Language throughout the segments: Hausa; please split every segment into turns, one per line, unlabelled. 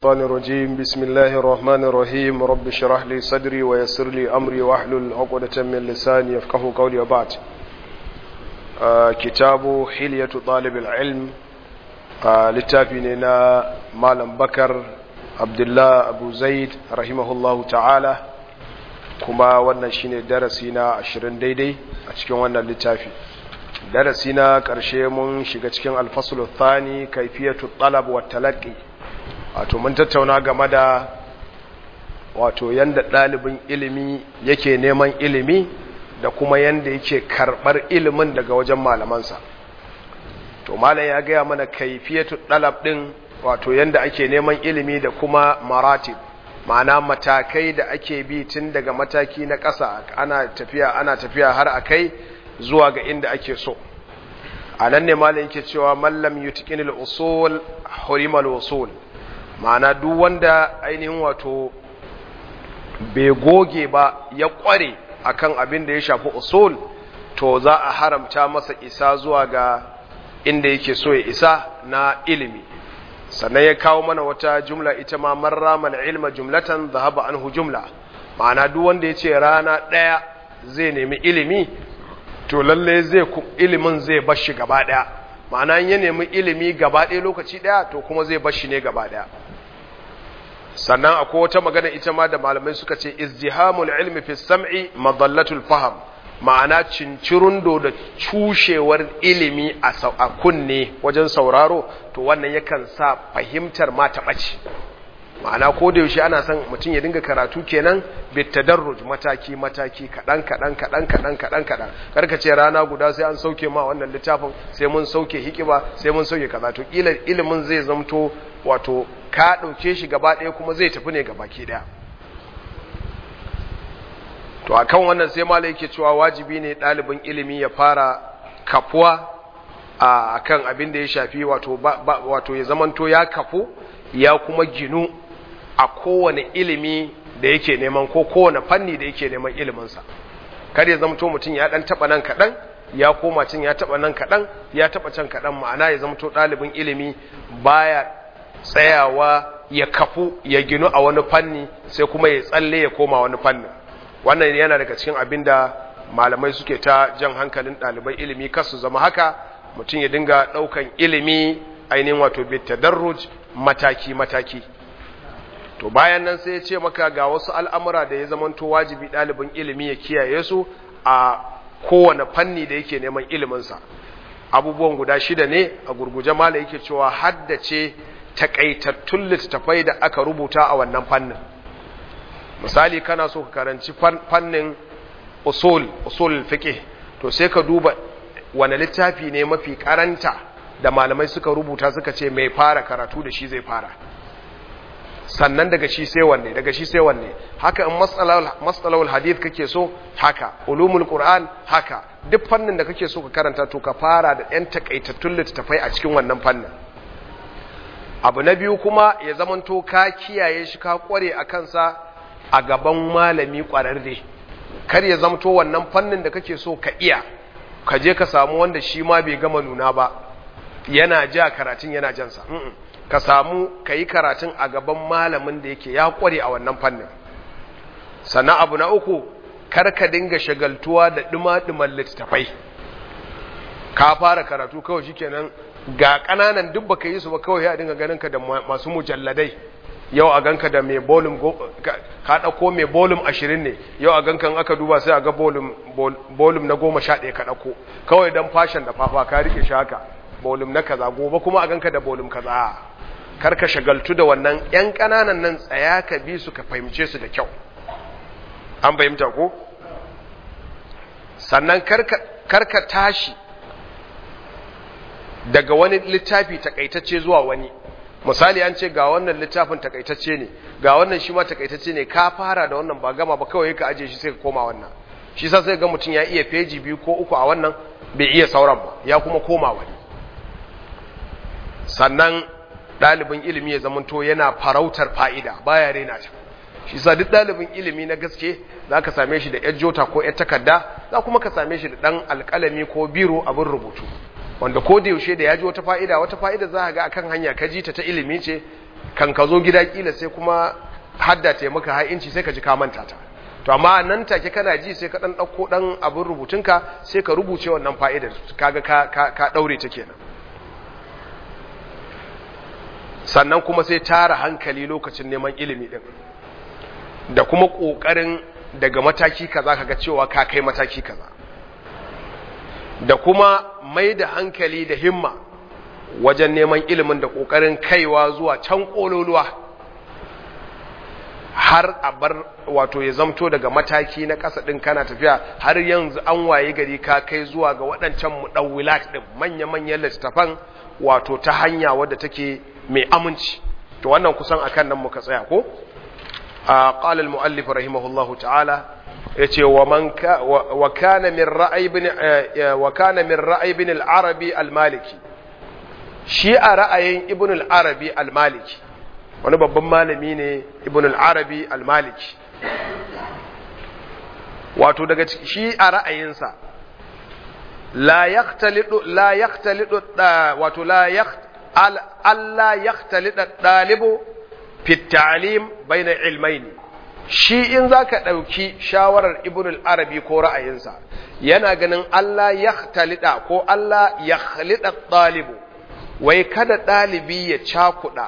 الشيطان الرجيم بسم الله الرحمن الرحيم رب اشرح لي صدري ويسر لي أمري واحلل عقدة من لساني يفقه قولي وبعد آه كتاب حلية طالب العلم آه لتابيننا مالم بكر عبد الله أبو زيد رحمه الله تعالى كما wannan shine darasi na 20 daidai a cikin wannan littafi darasi na ƙarshe mun shiga cikin alfasul thani kaifiyatu talab wa talaqqi wato mun tattauna game da wato yanda ɗalibin ilimi yake neman ilimi da kuma yanda yake karɓar ilimin daga wajen malamansa to malam ya gaya mana kaifiyatu ɗalab ɗin wato yanda ake neman ilimi da kuma maratib ma'ana matakai da ake bi tun daga mataki na ƙasa ana tafiya ana tafiya har a kai zuwa ga inda ake so a nan ne malam yake cewa mallam yutqinil usul hurimal usul ma'ana duk wanda ainihin wato bai goge ba ya kware akan abin da ya shafi usul to za a haramta masa isa zuwa ga inda yake so ya isa na ilimi sannan ya kawo mana wata jumla ita ma marra mal ilma jumlatan zahaba anhu jumla ma'ana duk wanda ya ce rana ɗaya zai nemi ilimi to lalle zai ilimin zai bashi gaba ɗaya ma'ana ya nemi ilimi gaba ɗaya lokaci ɗaya to kuma zai bashi ne gaba ɗaya sannan akwai wata magana ita ma da malamai suka ce izdihamul ilmi fi sam'i madallatul faham ma'ana cincirundo da cushewar ilimi a kunne wajen sauraro to wannan yakan sa fahimtar ma ta ɓace ma'ana ko da yaushe ana son mutum ya dinga karatu kenan bitadarruj mataki mataki kadan kadan kadan kadan kadan kadan karka ce rana guda sai an sauke ma wannan littafin sai mun sauke hikima sai mun sauke kaza to kila ilimin zai zamto wato ka dauke shi gaba ɗaya kuma zai tafi ne gabaki daya to akan wannan sai malai yake cewa wajibi ne ɗalibin ilimi ya fara kafuwa a akan abin da ya shafi wato wato ya zamanto ya kafu ya kuma ginu a kowane ilimi da yake neman ko kowane fanni da yake neman iliminsa kar ya zamto mutum ya dan taba nan kadan ya koma cin ya taba nan kadan ya taba can kadan ma'ana ya zamto ɗalibin ilimi baya tsayawa ya kafu ya ginu a wani fanni sai kuma ya tsalle ya koma wani fanni wannan yana daga cikin abin da malamai suke ta jan hankalin ɗaliban ilimi kar su zama haka mutum ya dinga ɗaukan ilimi ainihin wato bitadarruj mataki-mataki to bayan nan sai ya ce maka ga wasu al'amura da ya zamanto wajibi ɗalibin ilimi ya kiyaye su a kowane fanni da yake neman iliminsa abubuwan guda shida ne a gurguje mala yake cewa haddace takaitattun littattafai da aka rubuta a wannan fannin misali kana so ka karanci fannin usul usul fiqh to sai ka duba wani littafi ne mafi karanta da malamai suka rubuta suka ce mai fara karatu da shi zai fara sannan daga shi sai wanne daga shi sai wanne haka in matsalawul hadith kake so haka ulumul qur'an haka duk fannin da kake so ka karanta to ka fara da ɗan takaitattun littattafai a cikin wannan fannin abu na biyu kuma ya zamanto ka kiyaye shi ka kware a kansa a gaban malami kwararre kar ya zamto wannan fannin da kake so ka iya ka je ka samu wanda shi ma bai gama nuna ba yana ja karatun yana jansa ka samu ka yi karatun a gaban malamin da yake ya kware a wannan fannin sannan abu na uku kar ka dinga shagaltuwa da duma-duman littattafai ka fara karatu kawai shikenan ga ƙananan duk baka yi su ba kawai ya dinga ganin ka da masu mujalladai yau a ganka da mai bolum ka ɗauko mai bolum ashirin ne yau a gankan aka duba sai a ga bolum na goma sha ɗaya ka ɗauko kawai don fashin da fafa ka rike shi haka bolum na kaza gobe kuma a ganka da bolum kaza kar ka shagaltu da wannan yan ƙananan nan tsaya ka bi su ka fahimce su da kyau an fahimta ko sannan kar ka tashi daga wani littafi takaitacce zuwa wani misali an ce ga wannan littafin takaitacce ne ga wannan shi ma takaitacce ne ka fara da wannan ba gama ba kawai ka aje shi sai ka koma wannan shi sa sai ga mutum ya iya feji biyu ko uku a wannan bai iya sauran ba ya kuma koma wani sannan ɗalibin ilimi ya zamanto yana farautar fa'ida baya rena ta shi sa duk ɗalibin ilimi na gaske za ka same shi da ‘yar jota ko ‘yar takarda za kuma ka same shi da ɗan alƙalami ko biro abin rubutu wanda ko da yaushe da ya ji wata fa'ida wata fa'ida za ga akan hanya ka ji ta ta ilimi ce kan ka zo gida kila sai kuma hadda ta maka har inci sai ka ji ka manta ta to amma nan take kana ji sai ka dan dauko dan abin rubutunka sai ka rubuce wannan fa'idar kaga ka ka, ka daure ta kenan sannan kuma sai tara hankali lokacin neman ilimi din da kuma kokarin daga mataki kaza kaga cewa ka kai mataki kaza da kuma mai da hankali da himma wajen neman ilimin da kokarin kaiwa zuwa can kololuwa har a bar wato ya zamto daga mataki na ƙasa ɗin kana tafiya har yanzu an waye gari ka kai zuwa ga waɗancan muɗawwilat ɗin manya-manyan littattafan wato ta hanya wadda take mai aminci to wannan kusan akan nan muka tsaya ko a qala al-muallif rahimahullahu ta'ala yace wa man wa kana min ra'ay ibn wa kana min ra'ay ibn al-arabi al-maliki shi a ra'ayin ibn al-arabi al-maliki wani babban malami ne ibn al-arabi al-maliki wato daga shi a ra'ayinsa la yaqtalidu la yaqtalidu wato la alla yaqtalida dalibu fi ta'lim bayna ilmaini shi in zaka dauki shawarar ibn al-arabi ko ra'ayinsa yana ganin Allah yaqtalida ko Allah yakhlida dalibu wai kada dalibi ya cakuda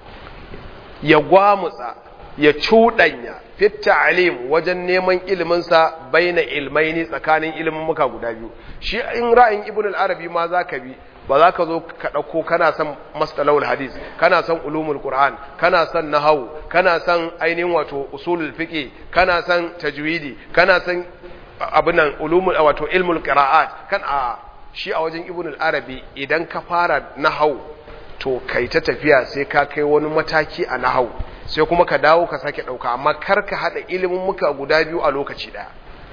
ya gwamutsa ya cuɗanya fit ta'lim wajen neman iliminsa baina ilmaini tsakanin ilimin muka guda biyu shi in ra'ayin ibn al-arabi ma zaka bi ba za ka zo ka ɗauko kana son mastalawul hadis kana son ulumul qur'an kana son nahawu kana son ainihin wato usulul fiqh kana son tajwidi kana son abin nan ulumul wato ilmul qira'at kan a shi a wajen ibn al-arabi idan ka fara nahawu to kai ta tafiya sai ka kai wani mataki a nahawu sai kuma ka dawo ka sake ɗauka amma kar ka haɗa ilimin muka guda biyu a lokaci ɗaya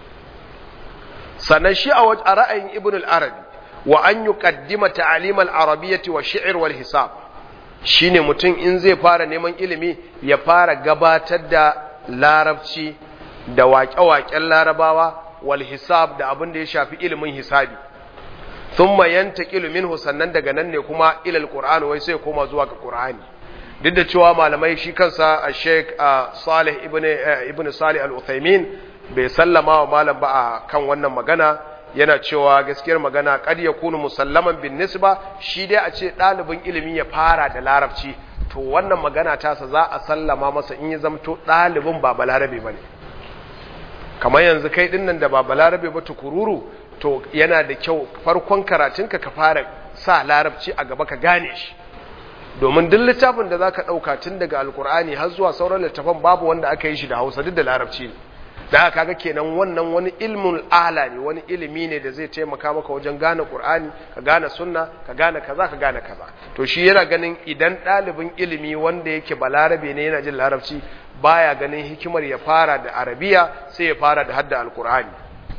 sannan shi a ra'ayin ibn al-arabi wa an yi ƙaddima ta'alimal arabiyyati wa shi'ir wal hisab shine mutum in zai fara neman ilimi ya fara gabatar da larabci da waƙe-waƙen larabawa wal hisab da abin da ya shafi ilimin hisabi thumma yantaqilu minhu sannan daga nan ne kuma ilal qur'ani wai sai koma zuwa ga qur'ani duk da cewa malamai shi kansa a sheik salih ibn ibn salih al-uthaymin bai sallama wa malam ba a kan wannan magana yana cewa gaskiyar magana kad yakunu musallaman bin nisba shi dai a ce ɗalibin ilimi ya fara da larabci to wannan magana tasa za a sallama masa in ya zamto ɗalibin ba balarabe ba ne kamar yanzu kai ɗin nan da ba balarabe ba tukururu to yana da kyau farkon karatunka ka fara sa larabci a gaba ka gane shi domin duk littafin da za ka ɗauka tun daga alkur'ani har zuwa sauran littafan babu wanda aka yi shi da hausa duk da larabci ne da aka kaga kenan wannan wani ilmin ala ne wani ilimi ne da zai taimaka maka wajen gane qur'ani ka gane sunna ka gane kaza ka gane kaza to shi yana ganin idan ɗalibin ilimi wanda yake balarabe ne yana jin larabci baya ganin hikimar ya fara da arabiya sai ya fara da hadda alkur'ani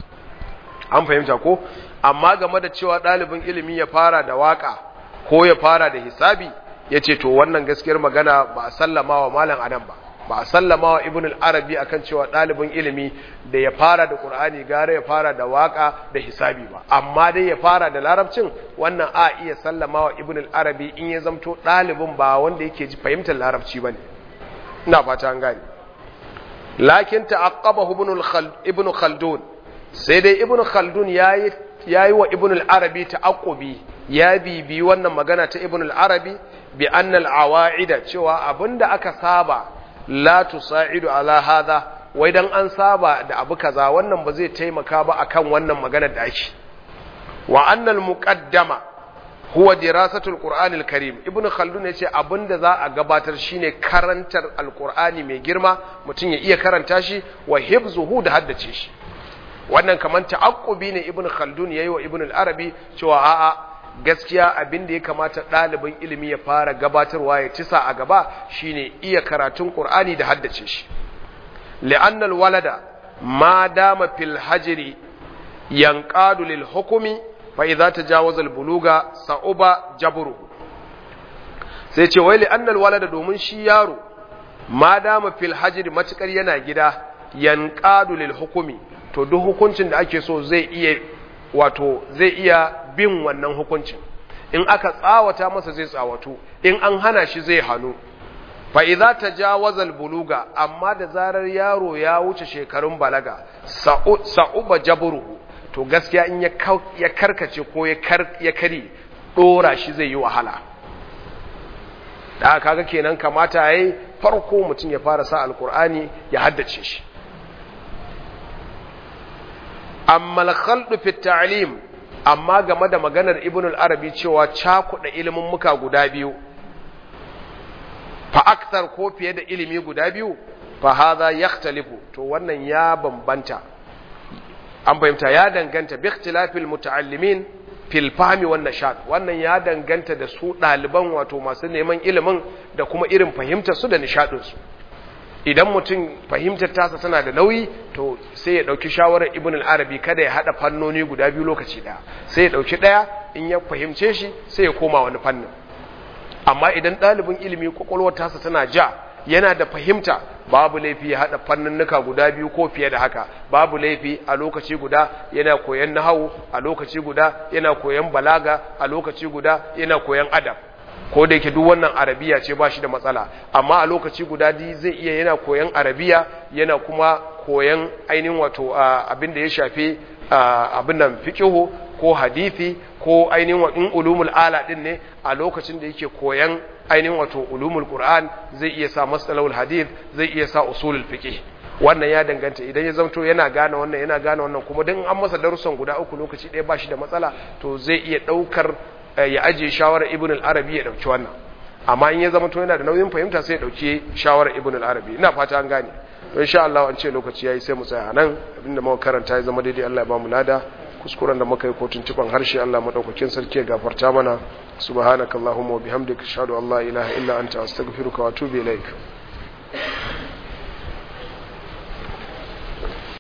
an fahimta ko amma game da cewa ɗalibin ilimi ya fara da waka ko ya fara da hisabi ya ce to wannan gaskiyar magana ba a sallama wa malam anan ba ba a sallama wa ibn al-arabi akan cewa ɗalibin ilimi da ya fara da qur'ani gara ya fara da waka da hisabi ba amma dai ya fara da larabcin wannan a iya sallama wa ibn al-arabi in ya zamto ɗalibin ba wanda yake ji fahimtar larabci bane ina fata an gane lakin ta'aqqabahu ibn ibn khaldun sai dai ibn khaldun yayi yayi wa ibn al-arabi ta'aqqubi ya bibi wannan magana ta ibn al-arabi bi anna al-awa'ida cewa abinda aka saba la tusa'idu ala hadha wai dan an saba da abu kaza wannan ba zai taimaka ba akan wannan magana da ake wa annal muqaddama huwa dirasatul qur'anil karim ibnu khaldun yace abinda za a gabatar shine karantar alqur'ani mai girma mutum ya iya karanta shi wa hifzuhu da haddace shi wannan kaman ta'aqqubi ne ibnu khaldun yayi wa ibnu al-arabi cewa a'a gaskiya abin da ya kamata ɗalibin ilimi ya fara gabatarwa ya cisa a gaba shine iya karatun Qur'ani da haddace shi li'annal walada ma dama fil hajri yanqadu lil hukmi fa idza tajawaza al buluga sa'uba jabruhu sai ce wai li'annal walada domin shi yaro ma dama fil hajri matukar yana gida yanqadu lil hukmi to duk hukuncin da ake so zai iya wato zai iya bin wannan hukuncin in aka tsawata masa zai tsawatu in an hana shi zai hannu fa idza tajawaza buluga amma da zarar yaro ya wuce shekarun balaga sa'uba jabruhu to gaskiya in ya karkace ko ya kari dora shi zai yi wahala da kaga kenan kamata yayi farko mutum ya fara sa alkur'ani ya haddace shi amma al-khaldu fi ta'lim amma game da maganar ibn al-arabi cewa cakuɗa ilimin muka guda biyu fa akthar ko fiye da ilimi guda biyu fa hadha yakhtalifu to wannan ya bambanta an fahimta ya danganta bi ikhtilafil muta'allimin fil fahmi wan nashad wannan ya danganta da su ɗaliban wato masu neman ilimin da kuma irin fahimtar su da nishadin su idan mutum fahimtar tasa tana da nauyi to sai ya dauki shawarar ibn al-arabi kada ya hada fannoni guda biyu lokaci daya sai ya dauki daya in ya fahimce shi sai ya koma wani fannin amma idan ɗalibin ilimi kwakwalwar tasa tana ja yana da fahimta babu laifi ya haɗa fanninnuka guda biyu ko fiye da haka babu laifi a lokaci guda yana koyan nahawu a lokaci guda yana koyan balaga a lokaci guda yana koyan adab ko da yake duk wannan arabiya ce ba shi da matsala amma a lokaci guda di zai iya yana koyan arabiya yana kuma koyan ainihin wato abin da ya shafi abin nan fiqihu ko hadisi ko ainihin in ulumul ala din ne a lokacin da yake koyan ainihin wato ulumul qur'an zai iya sa masalahul hadith zai iya sa usulul fiqh wannan ya danganta idan ya zamto yana gane wannan yana gane wannan kuma dan an masa darussan guda uku lokaci ɗaya ba shi da matsala to zai iya ɗaukar ya ajiye shawarar ibn al-arabi ya ɗauki wannan amma in ya zama to yana da nauyin fahimta sai ya ɗauki shawarar ibn al-arabi ina fata an gane to insha Allah an ce lokaci yayi sai mu tsaya nan abinda muka karanta ya zama daidai Allah ya ba mu lada kuskuren da muka yi ko tuntuban harshe Allah madaukakin sarki ya gafarta mana subhanakallahumma wa bihamdika ashhadu an la ilaha illa anta astaghfiruka wa atubu ilaik